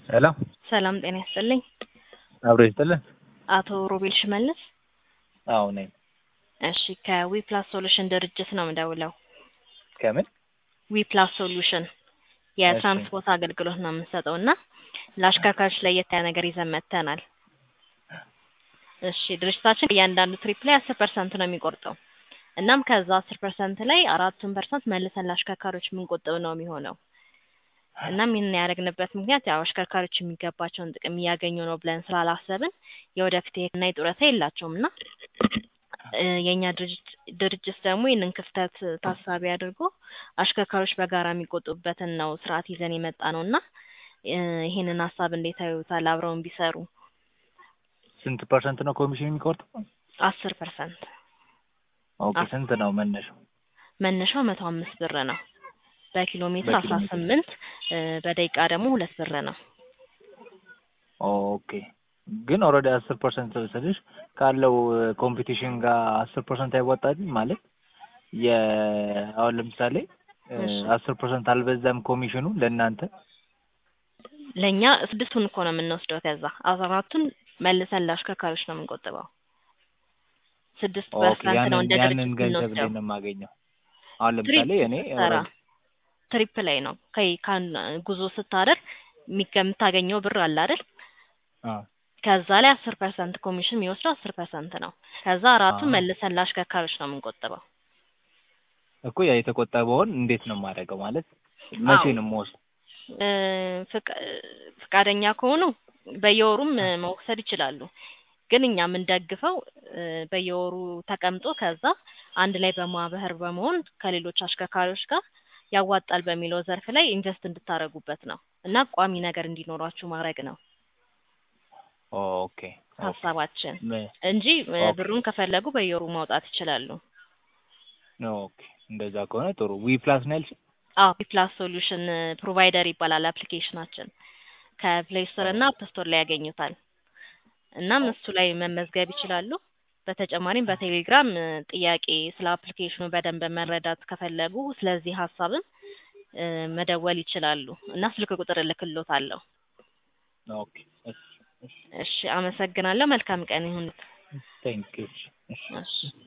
ሄሎ ሰላም ጤና ይስጥልኝ። አብሮ ይስጥልን። አቶ ሮቤል ሽመልስ። አዎ ነኝ። እሺ ከዊፕላስ ሶሉሽን ድርጅት ነው የምደውለው። ከምን? ዊፕላስ ሶሉሽን የትራንስፖርት አገልግሎት ነው የምንሰጠው እና ለአሽከርካሪዎች ለየት ያለ ነገር ይዘን መጥተናል። እሺ ድርጅታችን እያንዳንዱ ትሪፕ ላይ አስር ፐርሰንት ነው የሚቆርጠው። እናም ከዛ አስር ፐርሰንት ላይ አራቱን ፐርሰንት መልሰን ለአሽከርካሪዎች የምንቆጥብ ነው የሚሆነው። እናም ይህንን ያደረግንበት ምክንያት ያው አሽከርካሪዎች የሚገባቸውን ጥቅም እያገኙ ነው ብለን ስላላሰብን የወደፊት የሕክምና የጡረታ የላቸውም እና እ የእኛ ድርጅት ድርጅት ደግሞ ይህንን ክፍተት ታሳቢ አድርጎ አሽከርካሪዎች በጋራ የሚቆጡበትን ነው ስርዓት ይዘን የመጣ ነው እና እ ይህንን ሀሳብ እንዴት ያዩታል? አብረውን ቢሰሩ ስንት ፐርሰንት ነው ኮሚሽን የሚቆርጠው? አስር ፐርሰንት ኦኬ ስንት ነው መነሻው? መነሻው መቶ አምስት ብር ነው። በኪሎ ሜትር በኪሎ አስራ ሜትር። ስምንት በደቂቃ ደግሞ ሁለት ብር ነው። ኦኬ ግን ኦልሬዲ አስር ፐርሰንት ስልሽ ካለው ኮምፒቲሽን ጋር አስር ፐርሰንት አይወጣልኝ ማለት የ አሁን ለምሳሌ እሺ። አስር ፐርሰንት አልበዛም ኮሚሽኑ ለእናንተ? ለእኛ ስድስቱን እኮ ነው የምንወስደው። ከዛ አራቱን መልሰን ለአሽከርካሪዎች ነው የምንቆጥበው። ስድስት ኦኬ ፐርሰንት ነው እንደ ያንን ድርጅት ያንን ገንዘብ የምንወስደው። ላይ ነው የማገኘው። አሁን ትሪፕ ለምሳሌ እኔ ስትሰራ ኦልሬዲ ትሪፕ ላይ ነው ከይ ካን ጉዞ ስታደርግ የሚገ- የምታገኘው ብር አለ አይደል? አዎ ከዛ ላይ አስር ፐርሰንት ኮሚሽን የሚወስደው አስር ፐርሰንት ነው። ከዛ አራቱን አዎ መልሰን ለአሽከርካሪዎች ነው የምንቆጥበው። እኮ ያ የተቆጠበውን እንዴት ነው የማደርገው? ማለት መቼ አዎ ነው የምወስደው? እ ፍቃ- ፍቃደኛ ከሆኑ በየወሩም እ መውሰድ ይችላሉ። ግን እኛ የምንደግፈው እ በየወሩ ተቀምጦ ከዛ አንድ ላይ በማህበር በመሆን ከሌሎች አሽከርካሪዎች ጋር ያዋጣል በሚለው ዘርፍ ላይ ኢንቨስት እንድታደርጉበት ነው እና ቋሚ ነገር እንዲኖራችሁ ማድረግ ነው ኦኬ ኦኬ ሀሳባችን ም- እንጂ እ ኦኬ ብሩን ከፈለጉ በየወሩ ማውጣት ይችላሉ። ኦኬ እንደዛ ከሆነ ጥሩ። ዊ ፕላስ ነው ያልሽኝ? አዎ ፕላስ ሶሉሽን ፕሮቫይደር ይባላል አፕሊኬሽናችን። ከፕሌይ ስቶር እና አፕ ስቶር ላይ ያገኙታል። እናም እሱ ላይ መመዝገብ ይችላሉ። በተጨማሪም በቴሌግራም እ ጥያቄ ስለ አፕሊኬሽኑ በደንብ መረዳት ከፈለጉ ስለዚህ ሀሳብም እ መደወል ይችላሉ እና ስልክ ቁጥር እልክልዎታለሁ። ኦኬ እሺ እሺ እሺ አመሰግናለሁ። መልካም ቀን ይሁን። ቴንክ ዩ እሺ እሺ እሺ